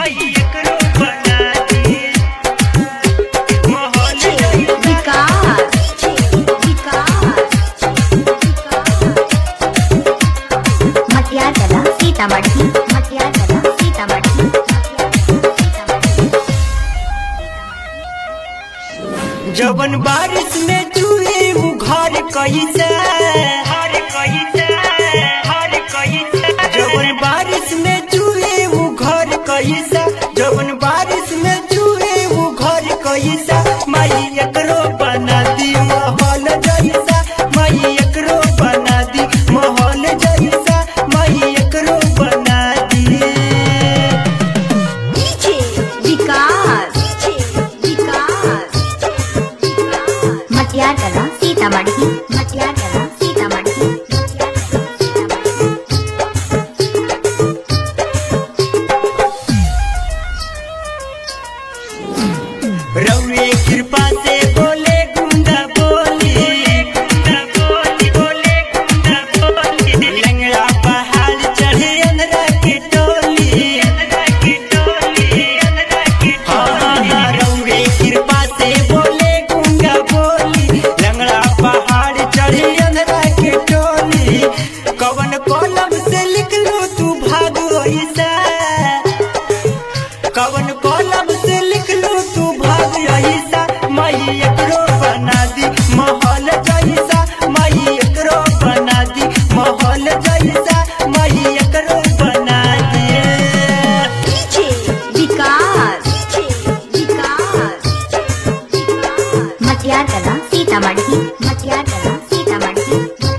माई एकरो बना दी महल जैसा विकास मटियार कला सीतामढ़ी मटियार कला सीतामढ़ी जवन बारिश में चूहे वो घर कैसे हर कैसे हर कैसे जवन बारिश में चूहे वो घर कैसे जवन बारिश में चूहे वो घर कैसे माई एकरो बना दी महल जैसा माई एकरो बना दी महल जैसा माई एकरो बना दी विकास मटियार कला सीतामढ़ी मटियार कला सीतामढ़ी रउए कृपा से बोले गुंडा बोली गुंडा बोली बोले गुंडा बोली लंगड़ा पहाड़ चढ़े अंधरा की टोली अंधरा की टोली अंधरा की टोली रउए कृपा से बोले गुंडा बोली लंगड़ा पहाड़ चढ़े अंधरा की टोली कवन कलम से लिख लो तू भाग ऐसा कवन कलम से लिख लो तू भाग ऐसा माई एकरो बना दी महल जैसा माई एकरो बना दी महल जैसा माई एकरो बना दी विकास मटियार कला सीतामढ़ी मटियार कला सीतामढ़ी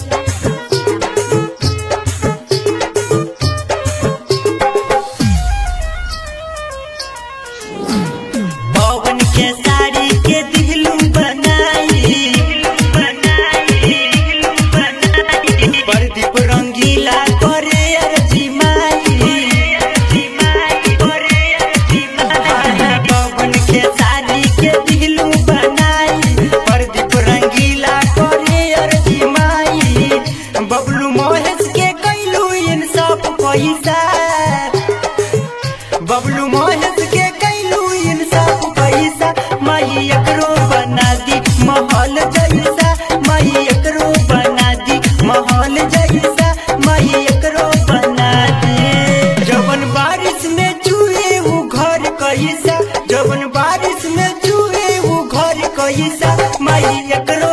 पवन के साड़ी के दिलू बनाई प्रदीप रंगीला करे अर्जी माई पवन के साड़ी के दिलू बनाई प्रदीप रंगीला करे अर्जी माई बबलू महेश के कैलू इंसाफ पैसा बबलू महेश के कैलू इंसाफ पैसा माई एकरो बना दी महल जैसा माई एकरो बना दी महल जैसा माई एकरो बना दी जवन बारिश में चूहे वो घर कैसा जवन बारिश में चूहे वो घर कैसा माई एकरो